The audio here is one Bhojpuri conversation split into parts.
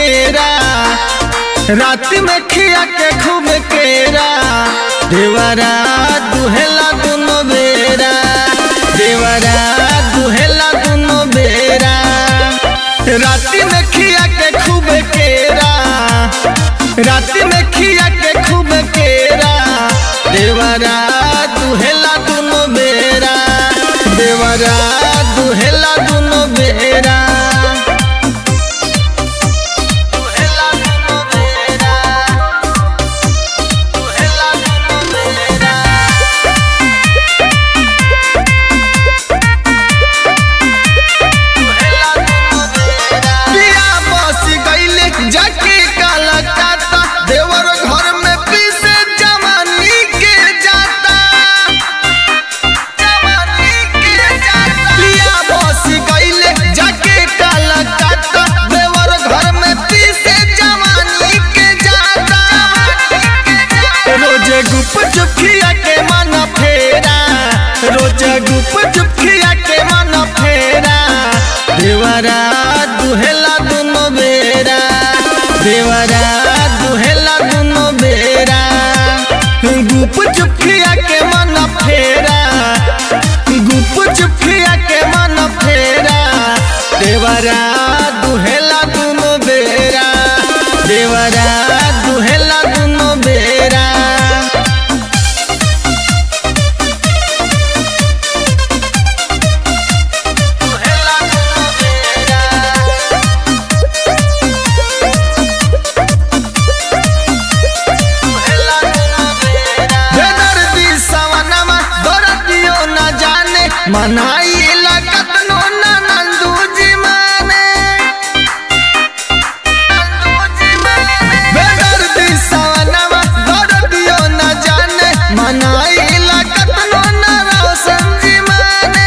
केरा रात में खिया के खूब केरा देवरा दुहेला दुनो बेरा देवरा दुहेला दुनो बेरा रात में खिया के खूब केरा रात में खिया के खूब केरा देवरा दुहेला दुनो बेरा देवरा दुहेला दुनो बेरा दुहेला दुनो बेरा दुहेला दुनो बेरा पिया बस गईले जाके काला काता देवर घर में पीसे जवानी के जाता जवानी के जाता पिया बस गईले जाके काला काता देवर घर में पीसे जवानी के जाता रोजे गुप चुखिया के मन फेरा रोजे गुप चुखिया के मन फेरा देवरा दुहेला दुनो बेरा देवरा दुहेला दुनो बेरा गुप चुखिया के मन फेरा गुप चुखिया के मन फेरा देवरा दुहेला दुनो बेरा देवरा दुहेला दुनो बेरा दुहेला दुनो बेरा बेदर्दी सवनमा दर्दियो न जाने मनाई लगत नो ना नंदू जी माने बेदर्दी सवनमा दर्दियो न जाने मनाई लगत नो ना रोशन जी माने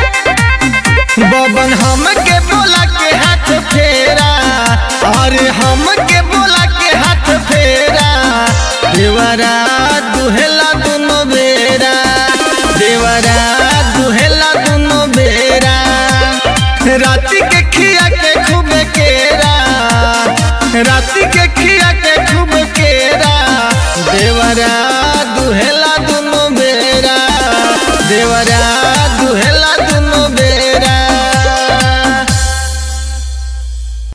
बबन हमके बोला के हाथ फेरा अरे हमके बोला के हाथ फेरा देवरा दुहेला दुनो बेरा देवरा दुहेला दुनो बेरा राती के खिया के खूब केरा राती के खिया के खूब केरा देवरा दुहेला दुनो बेरा देवरा